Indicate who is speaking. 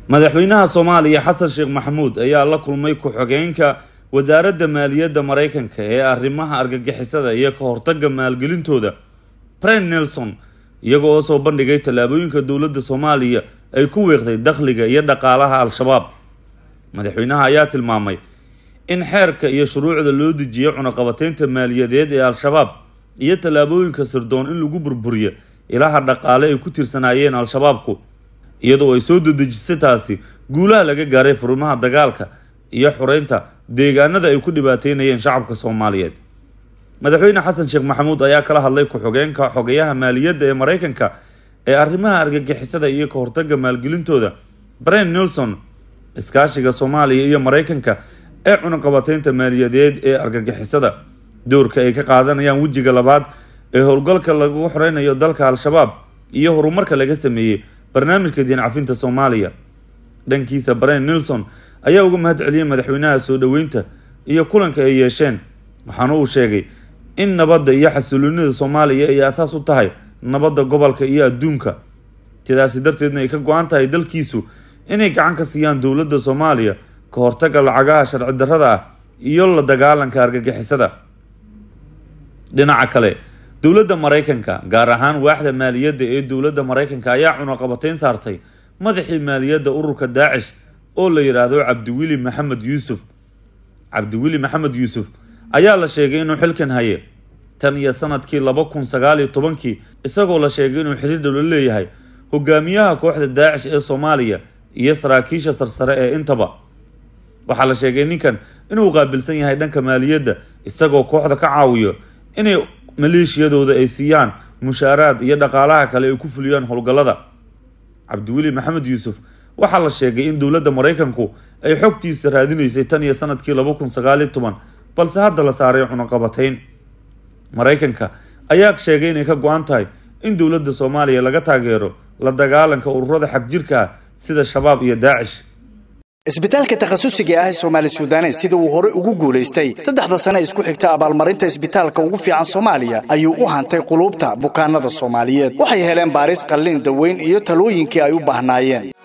Speaker 1: madaxweynaha soomaaliya xasan sheekh maxamuud ayaa la kulmay ku-xogeenka wasaaradda maaliyadda maraykanka ee arrimaha argagixisada iyo ka hortagga maalgelintooda bren nelson iyagoo oo soo bandhigay tallaabooyinka dowladda soomaaliya ay ku weeqday dakhliga iyo dhaqaalaha al-shabaab madaxweynaha ayaa tilmaamay in xeerka iyo shuruucda loo dejiyo cunaqabateynta maaliyadeed ee al-shabaab iyo tallaabooyinka sirdoon in lagu burburiyo ilaha dhaqaale ay ku tirsanaayeen al-shabaabku iyadoo ay soo dedejisay taasi guulaha laga gaaray furimaha dagaalka iyo xureynta deegaanada ay ku dhibaateynayeen shacabka soomaaliyeed madaxweyne xasan sheekh maxamuud ayaa kala hadlay ku-xogeenka xogayaha maaliyadda ee maraykanka ee arrimaha argagixisada iyo ka hortagga maalgelintooda bren nelson iskaashiga soomaaliya iyo maraykanka ee cunaqabateynta maaliyadeed ee argagixisada doorka ay ka qaadanayaan wejiga labaad ee howlgalka lagu xoreynayo dalka al-shabaab iyo horumarka laga sameeyey barnaamijka diin cafinta soomaaliya dhankiisa bren nelson ayaa uga mahad celiyey madaxweynaha soo dhoweynta iyo kulanka ay yeesheen waxaana uu sheegay in nabadda iyo xasiloonida soomaaliya ay asaas u tahay nabadda gobolka iyo adduunka sidaasi darteedna ay ka go-an tahay dalkiisu inay gacan ka siiyaan dowladda soomaaliya ka hortagga lacagaha sharci darrada ah iyo la dagaalanka argagixisada dhinaca kale dowladda maraykanka gaar ahaan waaxda maaliyadda ee dowladda maraykanka ayaa cunaqabateyn saartay madaxii maaliyadda ururka daacish oo la yidhaahdo cabdiweli maxamed yuusuf cabdiweli maxamed yuusuf ayaa la sheegay inuu xilkan haye tan iyo sanadkii laba kun sagaal iyo tobankii isagoo la sheegay inuu xiriir dhowlo leeyahay hogaamiyaha kooxda daacish ee soomaaliya iyo saraakiisha sarsare ee intaba waxaa la sheegay ninkan inuu qaabilsan yahay dhanka maaliyadda isagoo kooxda ka caawiyo inay maleeshiyadooda ay siiyaan mushaaraad iyo dhaqaalaha kale ay ku fuliyaan howlgallada cabdiweli maxamed yuusuf waxaa la sheegay in dowladda maraykanku ay xogtiisa raadinaysay tan iyo sanadkii laba kun sagaal iyo toban balse hadda la saaray cunaqabateyn maraykanka ayaa sheegay inay ka go-an tahay in dowladda soomaaliya laga taageero la dagaalanka ururada xagjirka ah sida shabaab iyo daacish
Speaker 2: isbitaalka takhasusiga ah ee soomaali suudanes sida uu hore ugu guulaystay saddexda sane isku xigta abaalmarinta isbitaalka ugu fiican soomaaliya ayuu u hantay quluubta bukaanada soomaaliyeed waxay heleen baaris qallin daweyn iyo talooyinkii ay u baahnaayeen